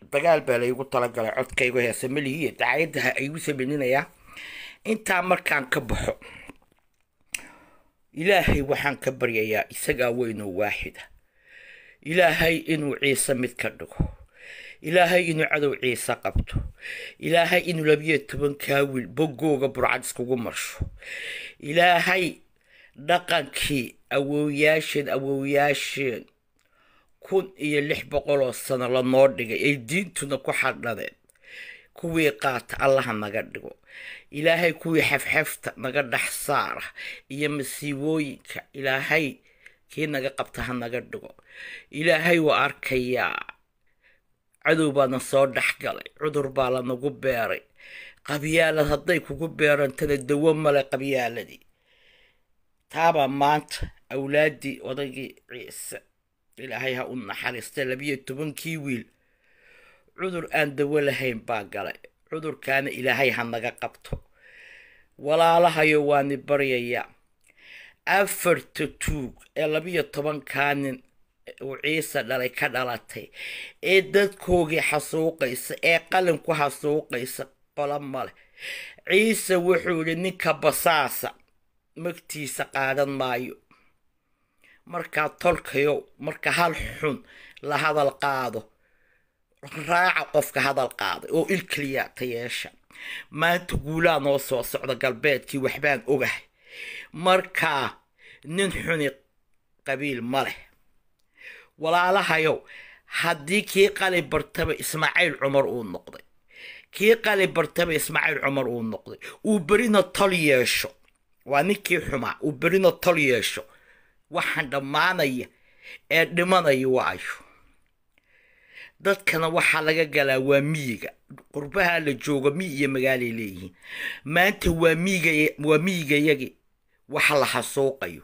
dagaal baa laygu talagalay codkaygu heese malihiiyo dacaayadaha aygu sameyninayaa intaa markaan ka baxo ilaahay waxaan ka baryayaa isagaa weynoo waaxida ilaahay inuu ciise mid ka dhigo ilaahay inuu cadow ciise qabto ilaahay inuu labiyo toban kaawil boggooga burcad iskugu marsho ilaahay dhaqankii awowyaasheen awowyaasheen kun iyo lix boqol oo sano lanoo dhigay ay diintuna ku xadhadeen kuwii qaata allaha naga dhigo ilaahay kuwii xafxafta naga dhex saara iyo masiibooyinka ilaahay kii naga qabta ha naga dhigo ilaahay waa arkayaa cadow baana soo dhex galay cudur baa lanagu beeray qabyaalad hadday kugu beerantana dawo male qabyaaladii taabaa maanta awlaaddii odaygii ciise ilaahay ha u naxariista labiyo tobankii wiil cudur aan dawo lahayn baa galay cudurkaana ilaahay ha naga qabto walaalahayo waani baryayaa afarta tuug ee labiyo tobankaa nin uu ciise dhalay ka dhalatay ee dadkoogii xasuuqaysa ee qalin ku xasuuqaysa qolo male ciise wuxuu yidhi ninka basaasa magtiisa qaadan maayo markaa tolkayow marka hal xun la hadal qaado raaca qofka hadal qaaday oo il keliya ta yeesha maanta guulaa noo soo socda galbeedkii waxbaan ogahay markaa nin xuni qabiil ma leh walaalahayow haddii kii qali bartaba ismaaciil cumar uu noqday kii qali bartaba ismaaciil cumar uu noqday uu berina tol yeesho waa ninkii xumaa uu berina tol yeesho waxaan dhammaanaya ee dhimanaya waayo dadkana waxaa laga galaa waa miyiga qurbaha la jooga miyi iyo magaalay leeyihiin maanta waa miyiga waa miyigayagi waxa la xasuuqayo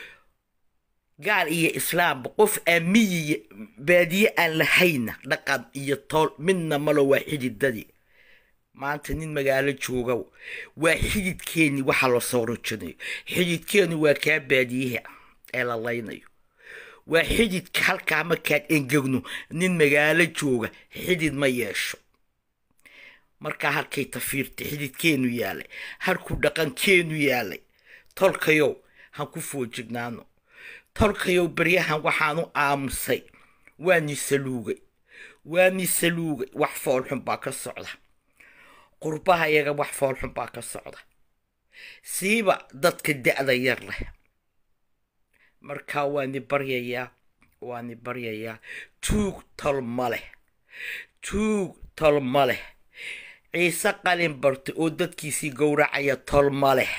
gaal iyo islaamba qof aan miyi baadiye aan lahayna dhaqan iyo tool midna malo waa xididadii maanta nin magaalo jooga waa xididkeeni waxa la soo rojanayo xididkeenu waa kaa baadiyaha ee la laynayo waa xididka halkaa markaan engegno nin magaalo jooga xidid ma yeesho markaa halkay tafiirta xididkeenu yaalay halkuu dhaqankeenu yaalay tolkayow han ku foojignaano tolkayow baryahan waxaanu aamusay waa ni saluugay waa ni saluugay wax foolxun baa ka socda qurbaha iyaga wax foolxun baa ka socda siiba dadka da-da yar leh markaa waani baryayaa waani baryayaa tuug tol ma leh tuug tol ma leh ciise qalin bartay oo dadkiisii gowracaya tol ma leh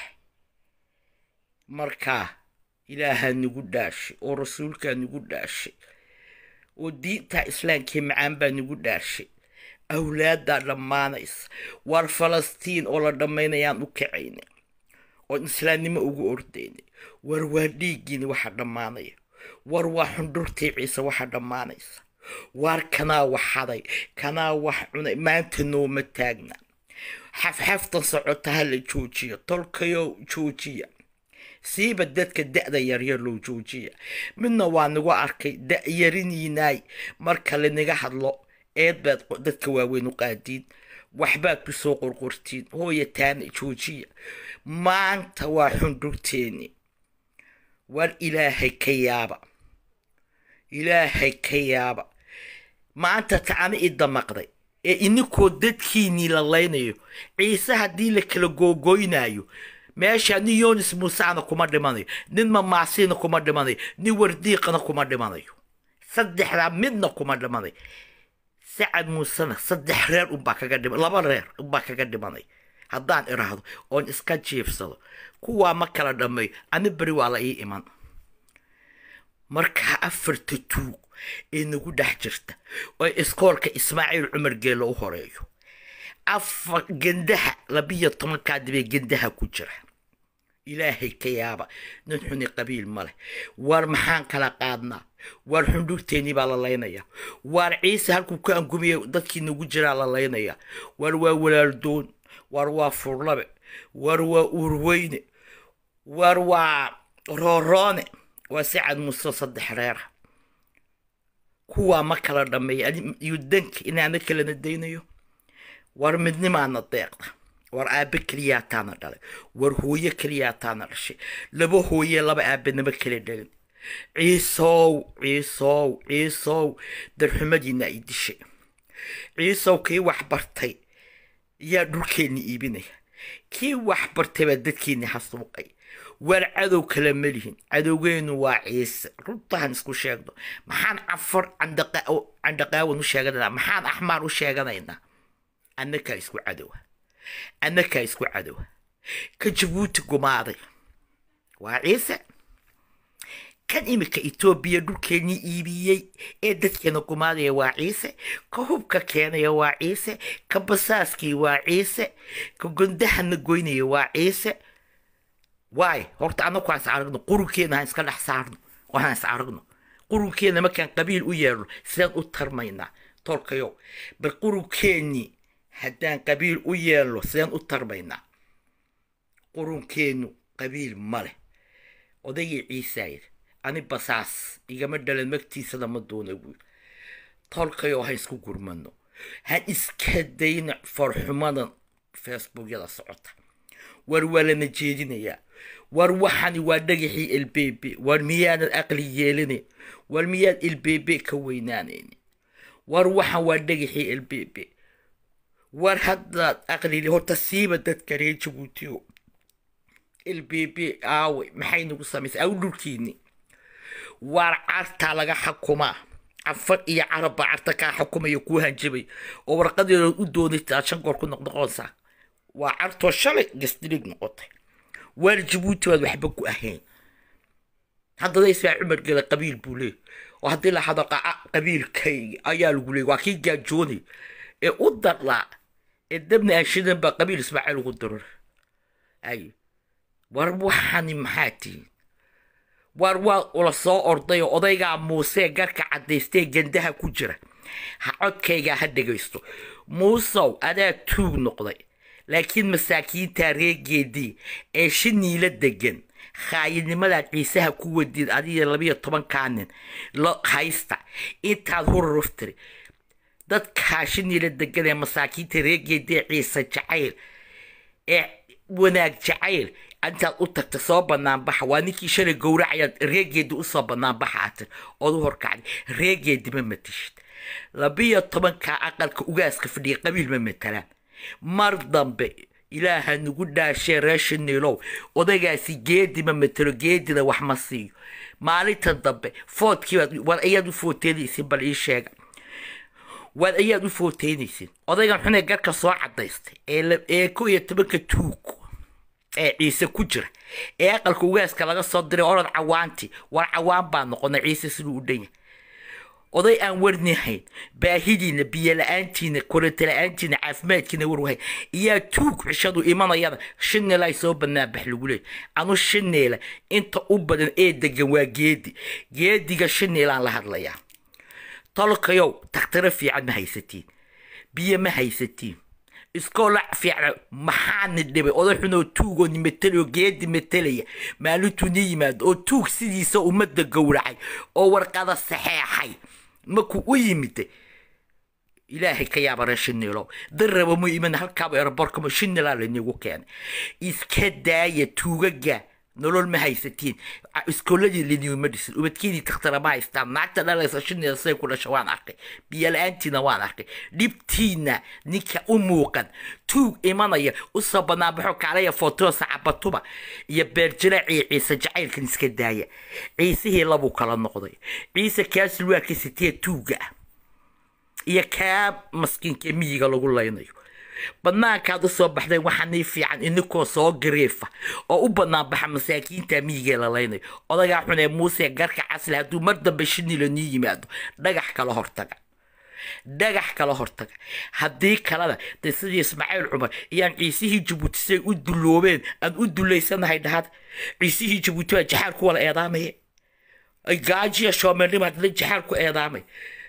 markaa ilaahaa nagu dhaashay oo rasuulkaa nagu dhaashay oo diinta islaamkii macaan baa nagu dhaashay awlaaddaa dhammaanaysa waar falastiin oo la dhammaynayaan u kacayna oon islaamnimo ugu ordaynay war waa dhiiggiini waxa dhammaanaya war waa xundhurtii ciise waxa dhammaanaysa waar kanaa wax haday kanaa wax cunay maanta nooma taagna xafxaftan socota ha la joojiya tolkayow joojiya siiba dadka da-da yaryar loo joojiya midna waa nagu arkay da-yariniinaay marka lanaga hadlo eed baad dadka waaweyn u qaadiin waxbaad ku soo qorqortiin hooya taana joojiya maanta waa xundhurteeni war ilaahay ka yaaba ilaahay ka yaaba maanta tacana i damaqday ee ininkoo dadkiinii la laynayo ciise haddii la kala googoynayo meesha nin yonis muusena kuma dhimanayo nin mamaasiina kuma dhimanayo nin wardiiqana kuma dhimanayo saddexdaa midna kuma dhimanayo sacad muusena saddex reer unbaa kaga dhima laba reer unbaa kaga dhimanay haddaan iraahdo oon iska jiifsado kuwaa ma kala dhammeeyo ani beri waa la ii iman markaa afarta tuug ee nagu dhex jirta oo iskoolka ismaaciil cumar geelo u horeeyo afar gendaha labiyo tobankaa dibee gendaha ku jira ilaahay ka yaaba nin xuni qabiil ma leh waar maxaan kala qaadnaa waar xundhurteennii baa la laynaya waar ciise halkuu ka angumiya dadkii nagu jiraa la laynaya waar waa walaaldoon waar waa furlabe waar waa uurweyne waar waa rooroone waa sacad muuse saddex reera kuwaa ma kala dhammeeya iyo danka inaana kalana daynayo war midnimaana deeqda war aabe keliyaataana dhalay war hooyo keliyaataana dhashay laba hooye laba aabenama kala dhalin ciisow ciisow ciisow darxumadiina ay dishay ciisow kii wax bartay yaa dhulkeenni iibinaya kii wax bartay baa dadkeenni hasuuqay war cadow kale ma lihin cadowgeenu waa ciise runtaan isku sheegno maxaan cafar candhaqaawan u sheeganaynaa maxaan axmaar u sheeganaynaa annakaa isku cadowa annakaa isku cadowa ka jabuuti gumaaday waa ciise kan iminka etoobiya dhulkeennii iibiyey ee dadkeena gumaadaya waa ciise ka hubka keenaya waa ciise ka basaaskii waa ciise ka gondahana goynaya waa ciise waay horta annaku aan is aragno qurunkeena haan iska dhex saarno oo haan is aragno qurunkeena markaan qabiil u yeerno sidaan u tarmaynaa tolkayow bal qurunkeenii haddaan qabiil u yeelno sidaan u tarmaynaa qurunkeenu qabiil ma leh odaygii ciisaayir ani basaas igama dhalan magtiisana ma doona buul tolkayoo ha isku gurmano ha iska dayna farxumadan facebookyada socota war waa lana jeedinayaa war waxani waa dhagaxii ilbebe war miyaanan aqli yeelinayn war miyaad ilbebe ka weynaanayn war waxan waa dhagaxii ilbebe war haddaad aqlili horta siiba dadka reer jabuutiyo ilbebe aawe maxay nagu samaysay aw dhulkiini waar cartaa laga xukumaa cafar iyo carabba carta kaa xukumaya kuu hanjabay oo warqadeedood u doonaysa aad shan goor ku noqnoqonaysaa waa cartoo shalay gasdirig noqotay waar jabuuti baad waxba ku ahayn haddana ismaa cumar gela qabiil buu leey oo haddii la hado qabiilkayga ayaa lagu leey waa kii gaajoonay ee u darlaa ee dabna aashidan baa qabiil ismaaciil ugu darar ay war waxani maxaa tihin war waa ula soo orday oo odaygaa muusee garka caddaystee gandaha ku jira ha codkaygaa ha dhegaysto muusow adaa tuug noqday laakiin masaakiinta reegeedii ee shiniila degan khaayidnimadaad ciisaha ku wadiid adiga labiyo tobankaa nin lo haysta intaad hururuftiri dadkaa shiniila degan ee masaakiinta reegeedii ciise jacayl ee wanaag jacayl intaad u tagta soo banaanbaxa waa ninkii shalay gowracayaad reegeedi usoo banaanbaxa atir ood u horkacday reegeedi ma matishid labiyo tobankaa aqalka ugaaska fadhiya qabiil ma matalaan mar dambe ilaaha nagu dhaashee reeshiniilow odaygaasi geedi ma matelo geedina wax ma siiyo maalinta dambe foodkiibaad war ayaad u footeynaysin bal ii sheega war ayaad u footeynaysin odaygan xunee garka soo cadaystay ee ko iyo tobanka tuug ee ciise ku jira ee aqalka ugaaska laga soo diray orod cawaanti war cawaan baa noqonay ciise siduu u dhan yahay oday aan warnihayn baahidiina biyo la-aantiina koronto la-aantiina caafimaadkiina warwahay iyaa tuug cishadu imanayada shineelay soo banaanbax lagu leey anu shineela inta u badan ee degan waa geedi geediga shineelaan la hadlayaa tolkayow takhtiro fiican ma haysatiin biyo ma haysatiin iskoolac fiican maxaana dhibay oday xunoo tuugoo ni matelayo geedi matalaya maalintuu ni yimaado oo tuug sidiisa ummadda gowracay oo warqada saxeexay markuu u yimid ilaahay ka yaaba reer shiniilow darraba mu iman halkaaba eraborkamo shinilaa lanigu keenay iska daaya tuugaga nolol ma haysatiin iskooladii liniuma dhisin ubadkiinii takhtara ma haystaan naagta dhalaysa shinida say ku dhasha waan arkay biyo la-aantiina waan arkay dhibtiina ninka u muuqan tuug imanaya usoo banaanbaxo kaalaya footoosa cabatuba iyo beerjiraaciyo ciise jacaylkan iska daaya ciisihii labuu kala noqday ciise kaas waa ka sitee tuuga ah iyo kaa maskiinka miyiga lagu laynayo banaankaad u soo baxdeen waxaa nii fiican ininkoo soo gareefa oo u banaanbaxa masaakiinta miyigee la laynayo odagaa xunee muuse garka casle hadduu mar dambe shinila nii yimaado dhagax kala hortaga dhagax kala hortaga haddii kalena dee sidii ismaaciil cumar iyaan ciisihii jabuuti siay u dulloobeen aan u dullaysanahay dhahad ciisihii jabuuti baa jaxaal ku wala eedaamaya gaajiya shoomeelnimaad la jaxaal ku eedaamay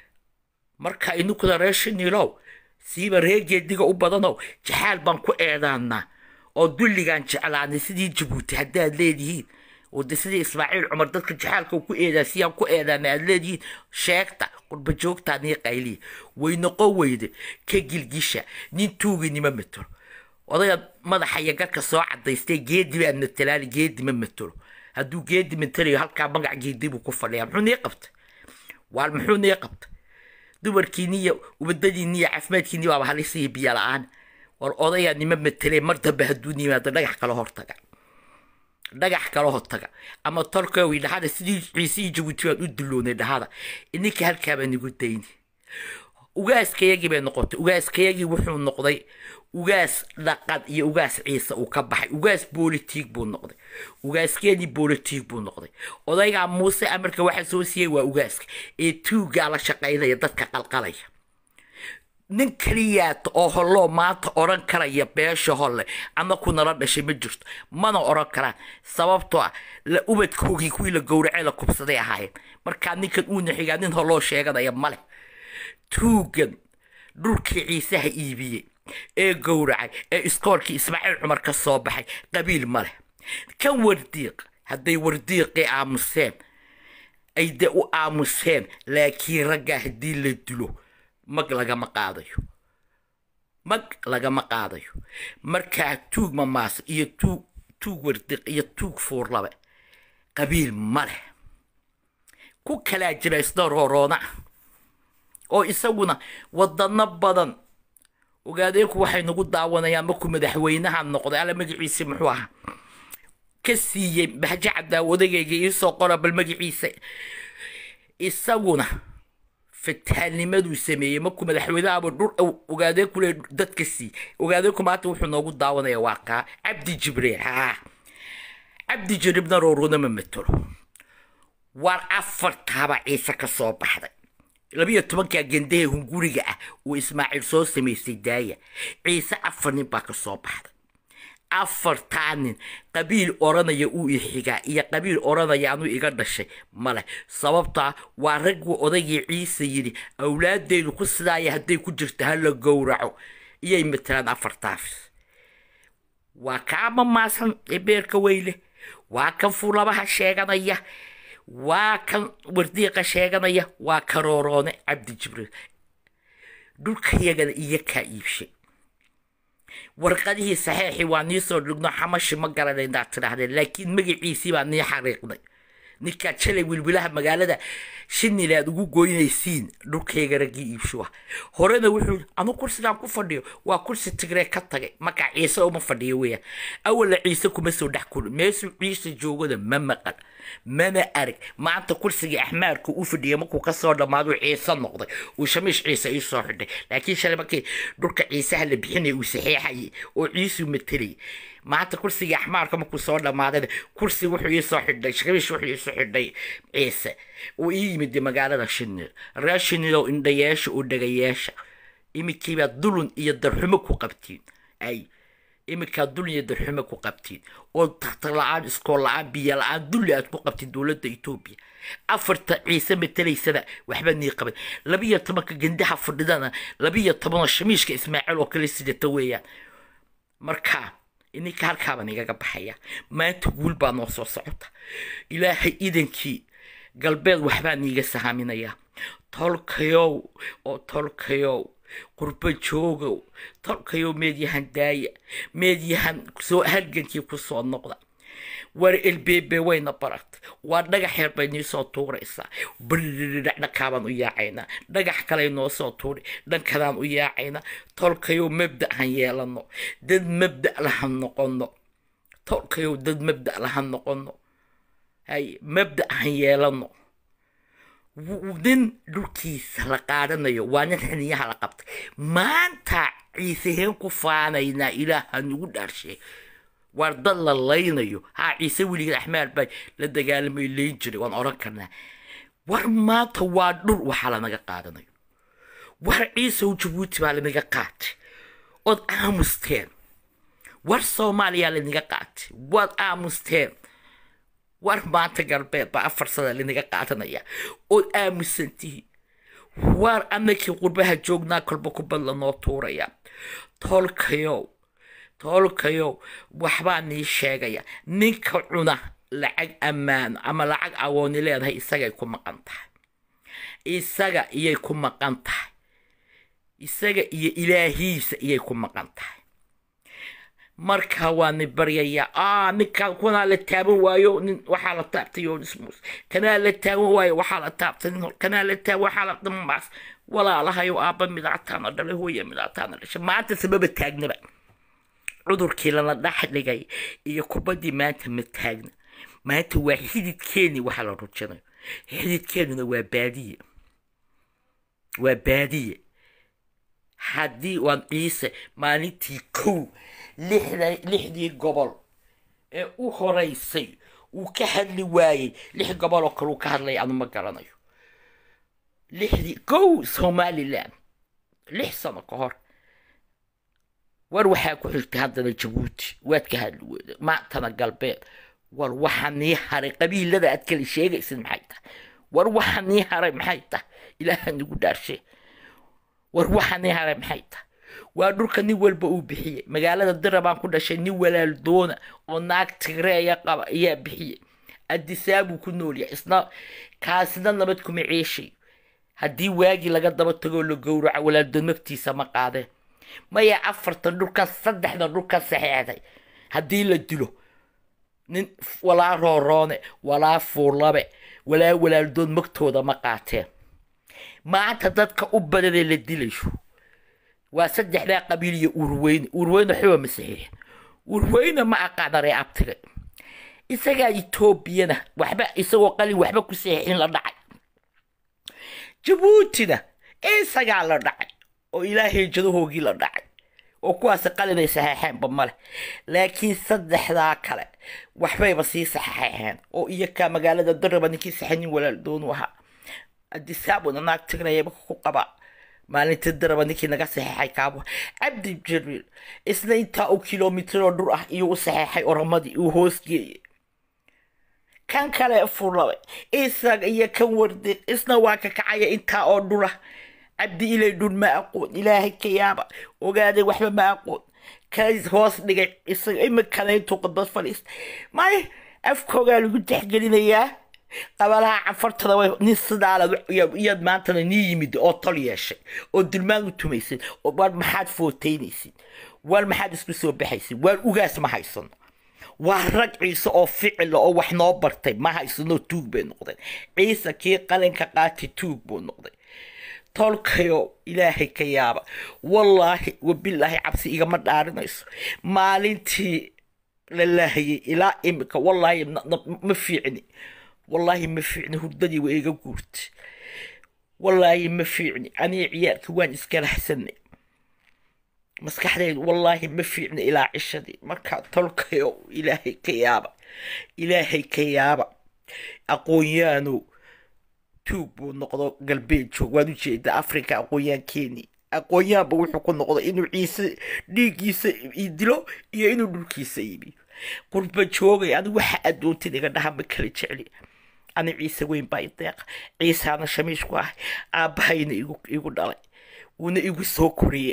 marka ininkuna reer shiniilow siiba reegeediga u badanow jaxaal baan ku eedaanaa oo dulligaan jeclaanay sidii jabuuti haddaad leedihiin oo de sidii ismaaciil cumar dadka jaxaalka uu ku eedaa siyaan ku eedaana aad leedihiin sheegta qurba joogtaa nii qayliya way noqon weyde ka gilgisha nin tuuginima matelo odayga madaxa iyo garka soo cadaystay geedi baa matelaani geedi ma matelo hadduu geedi matelayo halkaa magac geedi buu ku fadhiyaa muxuu nii qabtay waal muxuu nii qabtay dumarkiiniyo ubadadiiniyo caafimaadkiini baaba halisiyo biyo la-aan war odayaa nima matelee mar dambe hadduu nimaado dhagax kala hortaga dhagax kala hortaga ama tolkowi dhahada sidii ciisihii jabuuti baan u duloonay dhahada ininka halkaabaa nigu dayni ugaaskayagii bay noqotay ugaaskayagii wuxuu noqday ugaas dhaqan iyo ugaas ciise uu ka baxay ugaas bolitiig buu noqday ugaaskeedii bolitiig buu noqday odaygaa muuse amarka waxa soo siiyey waa ugaaska ee tuugaa la shaqaynaya dadka qalqalaya nin keliyaata oo holloo maanta odhan karaya beesha holle ama ku nala dhashay ma jirto mana odhan karaan sababtoo ah la ubadkoogii kuwii la gowracee la kubsaday ahaayeen markaa ninkan uuna xigaa nin holloo sheeganaya male tuugan dhulkii ciisaha iibiyey ee gowracay ee iskoolkii ismaaciil cumar ka soo baxay qabiil ma leh kan wardiiq hadday wardiiqii aamuseen ay de u aamuseen laakiin raggaa haddii la dilo mag lagama qaadayo mag lagama qaadayo markaa tuug mamaas iyo tuug tuug wardiiq iyo tuug fuurlabe qabiil ma leh ku kalaa jira isna rooroona oo isaguna wadano badan ogaadeenku waxay nagu daawanayaan markuu madaxweynaha noqday alla magaciisa muxuu ahaa ka siiyey bahjo caddaa odagayga iisoo qora bal magaciisa isaguna fataanimaduu sameeyey markuu madaxweynahaaba dhur ogaadeenku le dadka siiyey ogaadeenku maanta wuxuu noogu daawanaya waa kaa cabdi jibriil haa cabdi jibriilna rooruna ma matelo waar afartaaba ciise ka soo baxday labiyo tobankaa gendahe hunguriga ah uu ismaaciil soo samaysay daaya ciise afar nin baa ka soo baxday afartaa nin qabiil odhanaya uu ixigaa iyo qabiil odhanaya anuu iga dhashay male sababtaa waa ragguu odaygii ciise yidhi awlaadeydu ku sidaaya hadday ku jirto ha la gowraco iyay matelaan afartaafis waa kaa mamaasan ee beerka weyle waa kan fuulabaha sheeganaya waa kan wardiiqa sheeganaya waa karooroone cabdi jibriil dhulkayagana iyo kaa iibshay warqadihii saxeexii waa nii soo dhigno xamashi ma garanayna aad tidhaahdeen laakiin magaciisii baa nii xariiqnay ninkaa jalay wilwilaha magaalada shinile aad ugu goynaysiin dhulkayga raggii iibsho ah horena wuxuu anu kursigaan ku fadhiyo waa kursi tigree ka tagay markaa ciise uma fadhiyo weeyaan awalla ciise kuma soo dhex kulin meesuu ciise joogada ma maqan mana arag maanta kursigii axmaarka u fadhiyay markuu kasoo dhammaado ciise noqday uu shamiish ciise ii soo xidhay laakiin shalay markii dhulka ciisaha la bixinaya uu saxeexayay oo ciisuu matelayay maanta kursigii axmaarka markuu soo dhammaadayna kursi wuxuu ii soo xidhay shamiish wuxuu ii soo xidhay ciise uu ii yimid magaalada shinil reer shinilow indhayeesha oo dhagayeesha iminkiibaa dulun iyo darxumo ku qabtiin ay iminkaa dulun iyo darxumo ku qabtiin oo takhtar la-aan iskool la-aan biyo la-aan dulli aad ku qabtiin dowladda etoobiya afarta ciise matelaysana waxba nii qaban labiyo tobanka gendaha fadhidana labiyo tobanoo shamiishka ismaaciil oo kale sidata weeyaan marka ininka halkaabaan igaga baxaya maanta guul baa noo soo socota ilaahay idankii galbeed waxbaa niiga sahaaminayaa tolkayow oo tolkayow qurbo joogow tolkayow meedyahan daaya meedyahan soo halgankii ku soo noqda war elbeebe wayna baratay waa dhagax yar bay nii soo tuuraysaa brdhac dhankaabaan u yaacaynaa dhagax kaley noo soo tuuri dhankadaan u yaacaynaa tolkayow mabda' han yeelano dad mabda' lahan noqono tolkayow dad mabda' lahan noqono hay mabda' han yeelano nin dhulkiisa la qaadanayo waa nin xiniyaha la qabtay maanta ciiseheen ku faanaynaa ilaaha nugu dhaarshe waar dad la laynayo haa ciise weligeed axmaar baa la dagaalamay layn jiray waan odhan karnaa war maanta waa dhul waxaa lanaga qaadanayo war ciisow jabuuti baa lanaga qaatay ood aamusteen war soomaaliyaa lanaga qaatay waad aamusteen war maanta galbeed baa afar sana lanaga qaadanaya ood aamusantihiin waar anakii qurbaha joognaa kolba kubad lanoo tuuraya tolkayow tolkayow waxbaa nii sheegaya ninka cuna lacag ammaano ama lacag awooni leedahay isagay ku maqan tahay isaga iyay ku maqan tahay isaga iyo ilaahiisa iyay ku maqan tahay marka waa ni baryayaa aa ninkaan kunaa la taaban waayo nin waxaa la taabtay yonismus kanaa la taaban waayo waxaa la taabtay nin kanaa la taaban waxaa la dhammaas walaalahayo aabba midaataana dhalay hooya midaataana dhashay maanta sababa taagnaba cudurkii lala dhex dhigay iyo kubaddii maanta ma taagna maanta waa xididkeeni waxa la rujinayo xididkeenuna waa baadiye waa baadiye haddii waan ciise maalintii kow lixda lixdii gobol ee u horeysay uu ka hadli waayey lix gobol oo kale uu ka hadlaya anu ma garanayo lixdii kow somalilan lix sano ka hor war waxaa ku xigtay haddana jabuuti waad ka hadli weyda maantana galbeed war waxa nii haray qabiilada aad kala sheegaysid maxay tahay war waxa nii haray maxay tahay ilaaha nigu dhaarshe war waxa nii haray maxay tahay waa dhulka nin walba uu bixiyey magaalada dira baan ku dhashay nin walaal doona oo naag tigreeya qaba ayaa bixiyey adisaabuu ku noolyahay isna kaasina nabad kuma ceeshay haddii waagii laga daba tagoo la gowraco walaaldoon magtiisa ma qaadeen maya afartan dhulkan saddexdan dhulkan saxeexday haddii la dilo nin walaa rooroone walaa fuulabe walaa walaaldoon magtooda ma qaateen maanta dadka u badanee la dilayo waa saddexdaa qabiil iyo urweyne urweyne waxba ma saxiixin urweyne ma aqaanaree abtiga isagaa etoobiyana waxba isagoo qalin waxba ku saxiixin la dhacay jabuutina isagaa la dhacay oo ilaahay jadahoogii la dhacay oo kuwaasi qalinay saxeexeenba male laakiin saddexdaa kale waxbayba sii saxeexeen oo iyakaa magaalada daraba ninkii saxanin walaal doonu ahaa adisaabuna naag tigrayaba ku qabaa maalintii daraba ninkii naga saxeexay kaabo cabdi jariil isna intaa uu kilomitroo dhur ah iyuu u saxeexay oramadii uu hoosgeeyey kan kale furlabay isaga iyo kan wardiq isna waa ka kacaya intaa oo dhura cabdi ilay dhun ma aqoon ilaahay ka yaaba ogaaday waxba ma aqoon kays hoos dhigay isaga imikana intuu qadbad fadhiista may afkoogaa lagu texgelinayaa qabalaha cafartada way nin sidaala iyaad maantana nii yimid oo tol yeeshay oo dulmaan u tumaysid oo war maxaad footaynaysid war maxaad isku soo baxaysid waar ugaas ma haysano waa rag ciise oo ficila oo wax noo bartay ma haysano tuug bay noqdeen ciise kii qalinka qaati tuug buu noqday tolkayo ilaahay ka yaaba wallaahi wabilaahi cabsi igama dhaarinayso maalintii la laahayay ilaa imika wallaahi ma fiicni wallaahi ma fiicni hurdadii waa iga guurtay wallaahi ma fiicni anii ciyaarka waan iska lahsanay maskaxdaydu wallaahi ma fiicni ilaa cishadii markaa tolkayo ilaahay ka yaaba ilaahay ka yaaba aqoonyaanu tuug buu noqdo galbeed joog waad ujeeda africa aqoonyaankeeni aqoonyaanba wuxuu ku noqdo inuu ciise dhiiggiisa dilo iyo inuu dhulkiisa iibiyo qurba joogay anigu waxa addoontid iga dhaha ma kala jecli ani ciise weyn baa ideeqa ciisaana shamiish ku ahay aabbahayna igu dhalay wuuna igu soo koriyey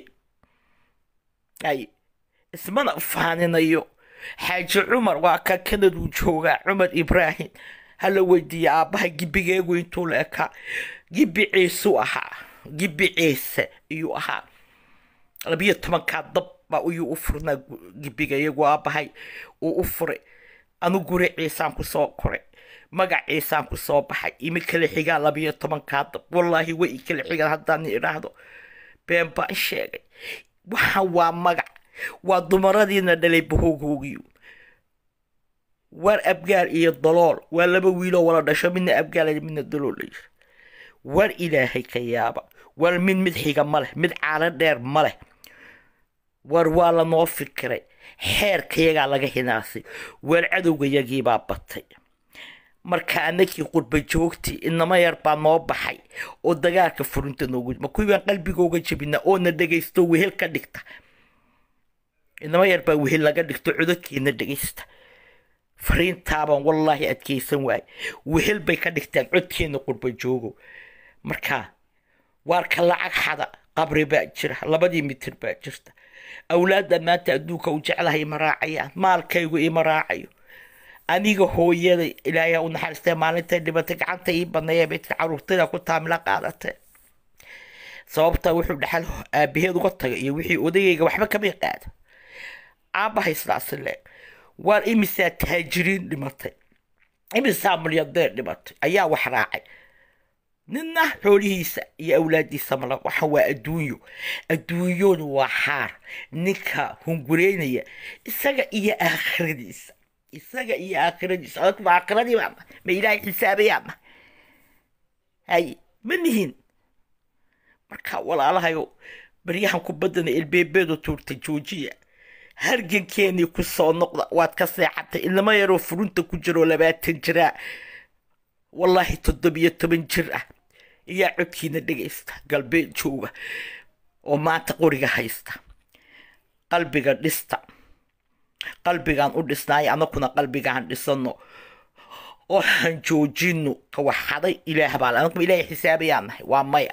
ay ismana faaninayo xaaji cumar waa ka kanaduu joogaa cumar ibraahim hala weydiiya aabbaha gibigeegu intuu la ekaa gibi ciisuu ahaa gibi ciise iyuu ahaa labiyo tobankaa dab baa iyuu u furnaa gibiga iyagu aabbahay uu u furay anu guri ciisaan ku soo koray magac ciisaan ku soo baxay imi kala xigaan labiyo tobankaa dab wallaahi way i kala xigaan haddaan idhaahdo been baan sheegay waxaan waa magac waa dumaradiina dhalay bahogoogiyu war abgaal iyo dalool waa laba wiiloo wala dhasho midna abgaal midna dalool layir war ilaahay ka yaaba war mid mid xiga ma leh mid caalo dheer ma leh war waa lanoo fikiray xeerkayagaa laga hinaasay war cadowgayagiibaa batay marka anakii qurba joogtii inama yar baa noo baxay oo dagaalka furinta noogu ma kuwii baan qalbigooga jebina oona dhegaysto wehel ka dhigta inama yar baa wehel laga dhigto codadkeena dhegaysta fariintaabaan wallaahi adkaysan waaye wehel bay ka dhigtaan codkeena qurba joogo marka waarka lacag xada qabri baa jira labadii mitir baa jirta awlaadda maanta adduunka u jeclahay ima raacayaan maalkaygu ima raacayo aniga hooyaday ilaahay u naxariistay maalintay dhibatay gacanta ii badnaya beydka caruurtayda ku taamila qaadatay sababta wuxuu dhaxal aabaheed uga tagay iyo wixii odagayga waxba kama qaado aabahay sidaasi leeg waar imisaa taajiriin dhimatay imisaa milyadeer dhimatay ayaa wax raacay ninna xoolihiisa iyo awlaadiisa mala waxa waa adduunyo adduunyadu waa xaar ninka hungureynaya isaga iyo aakhiradiisa isaga iyo aakhiradiisa adag ma aakhiradii baana ma ilaahay xisaabayaana hay ma nihin marka walaalahayo baryahan kubaddana ilbeebeedu tuurta joojiya hargankeenii ku soo noqda waad ka seexatay ilamo yaroo furunta ku jiroo labaatan jiraa wallaahi toddobiyo toban jir ah ayaa codkiina dhegaysta galbeed jooga oo maanta qoriga haysta qalbiga dhista qalbigaan u dhisnaayo anakuna qalbigaan dhisano oo han joojino kawaxaday ilaah baa anakuma ilaahay xisaabayaan nahay waa maya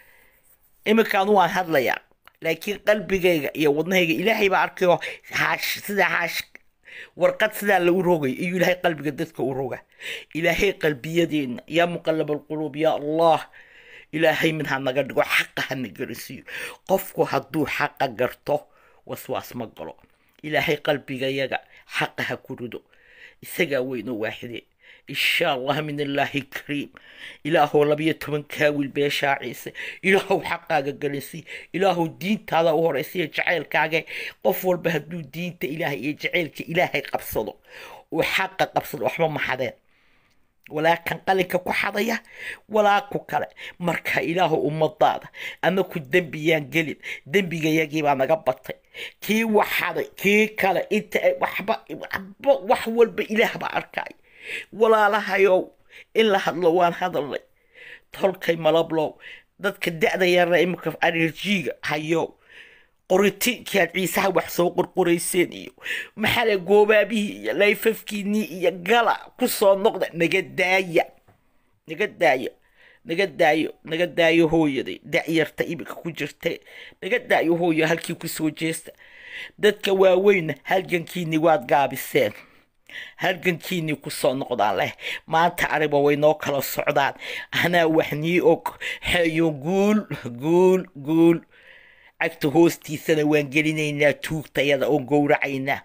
iminkaan waan hadlayaa laakiin qalbigayga iyo wadnahayga ilaahay baa arkayo haash sidaa haash warqad sidaa lagu rogay iyuu ilaahay qalbiga dadka u roga ilaahay qalbiyadeenna yaa muqallab alquluub yaa allah ilaahay mid ha naga dhigo xaqa hana garisiiyo qofku hadduu xaqa garto waswaas ma galo ilaahay qalbigayaga xaqa ha ku rido isagaa weynoo waaxide insha allah min illaahi kariim ilaahow labiyo toban kaawil beeshaa ciise ilaahow xaqaaga galinsi ilaahow diintaada u horaysiyo jacaylkaaga qof walba hadduu diinta ilaahay iyo jacaylka ilaahay qabsado uu xaqa qabsado waxba ma xadeen walaa kan qalinka ku xadaya walaa ku kale marka ilaahu ummadaada ama ku dembiyaan gelin dembigayagiibaa naga batay kii waxaday kii kale inta waxba waxba wax walba ilaah baa arkaya walaalahayow in la hadlo waan hadalnay tolkay malablow dadka da-da yarna imika alerjiga hayo qoritiinkaad ciisaha wax soo qorqorayseen iyo maxaale goobaabihii iyo layfafkiinii iyo gala ku soo noqda naga daaya naga daaya naga daayo naga daayo hooyaday da-yarta imika ku jirta naga daayo hooyo halkii kusoo jeesta dadka waaweynna halgankiinii waad gaabiseen halgankiinii kusoo noqdaan leh maanta ariba way noo kala socdaan anaa wax nii og hayo guul guul guul cagta hoostiisana waan gelinaynaa tuugtayada oo gowracaynaa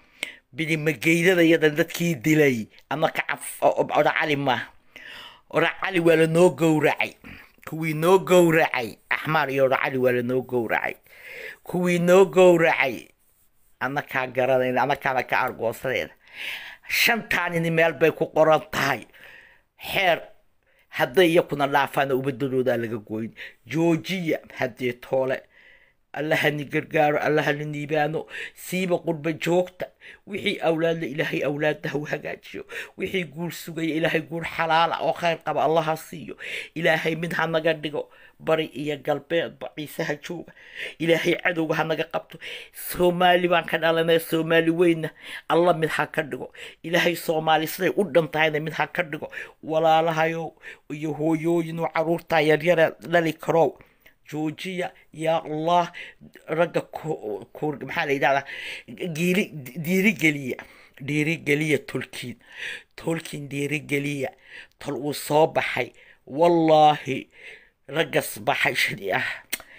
bidimageydadayada dadkii dilay ama kacaf odha cali maaha odha cali waa lanoo gowracay kuwii noo gowracay axmaar iyo odha cali waa lanoo gowracay kuwii noo gowracay anakaa garanayna anakaana ka argoosadeeda shantaanini meel bay ku qoran tahay xeer hadday iyakuna dhaafaana ubadadoodaa laga gooyn joojiya haddee toole allahani gargaaro allahani niibaano siiba qurba joogta wixii awlaadla ilaahay awlaadda hau hagaajiyo wixii guur sugaya ilaahay guur xalaala oo khayr qaba allaha siiyo ilaahay mid ha naga dhigo bari iyo galbeedba ciisaha jooga ilaahay cadowga ha naga qabto soomaali baan ka dhalanay soomaali weynna alla mid ha ka dhigo ilaahay soomaali siday u dhantahayna mid ha ka dhigo walaalahayo iyo hooyooyin oo caruurta yaryara dhali karow joojiya yaa allah ragga maxaa la yidhahdaa giiri dhiirigeliya dhiirigeliya tolkiin tolkiin dhiirigeliya tol uu soo baxay wallaahi raggas baxay shadi ah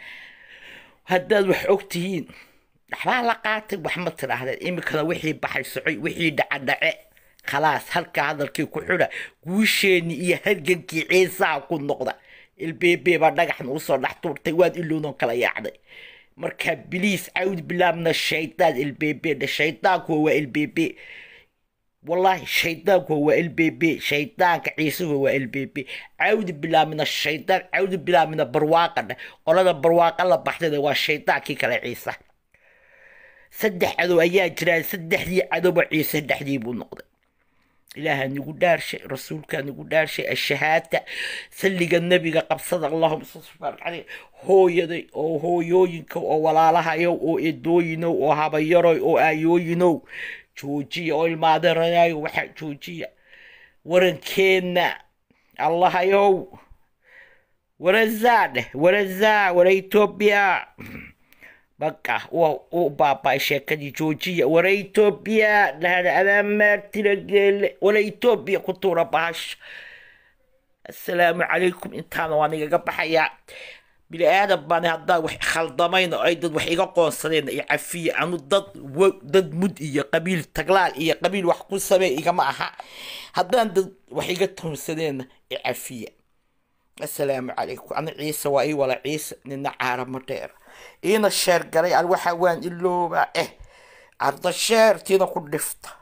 haddaad wax og tihiin waxbaa la qaatay wax ma tidhaahdeen iminkana wixii baxay socoy wixii dhacadhace khalaas halka hadalkii ku xidha guusheenii iyo hargankii ciisaha ku noqda ilbeebe baa dhagaxna usoo dhex tuurtay waad iloonoo kala yaacday marka biliis cawd bilaa min ashaytaan ilbeebe dhe shaydaankuwa waa ilbeebe wallahi shaydaankuwa waa ilbeebe shaydaanka ciisuhuwa waa ilbeebe cawdi bilaa min ashaytaan cawdi bilaa mina barwaaqa dheh qolada barwaaqa la baxdayda waa shaydaankii kale ciisa saddex cadow ayaa jiraan saddexdii cadowba ciise dhexdii buu noqday ilaaha nigu dhaarshay rasuulkaa nigu dhaarshay ashahaada salliga nebiga qabsada allahuma sal hooyaday oo hooyooyinka oo walaalahayow oo edooyinow oo habayaroy oo aayooyinow joojiya oo ilmaadeerayayo waxaa joojiya warankeenna allahayow warazaa dheh warazaa wara etoobiya baqa u baaba'ay sheekadii joojiya wara etoobiya dhahda adaamaartira geele wara etoobiya ku tuura bahasha assalaamu calaykum intaana waan igaga baxayaa bini aadan baan haddaa wax khaldamayn oo ay dad wax iga qoonsadeen iyo cafiya anu dad dad mud iyo qabiil taglaal iyo qabiil wax ku samee igama aha haddaan dad wax iga toonsadeenna i cafiya assalaamu calaykum ana ciise waa ii wala ciise nina caarama dheer iina sheer galay an waxa waan iloobaa eh arda sheertiina ku dhifta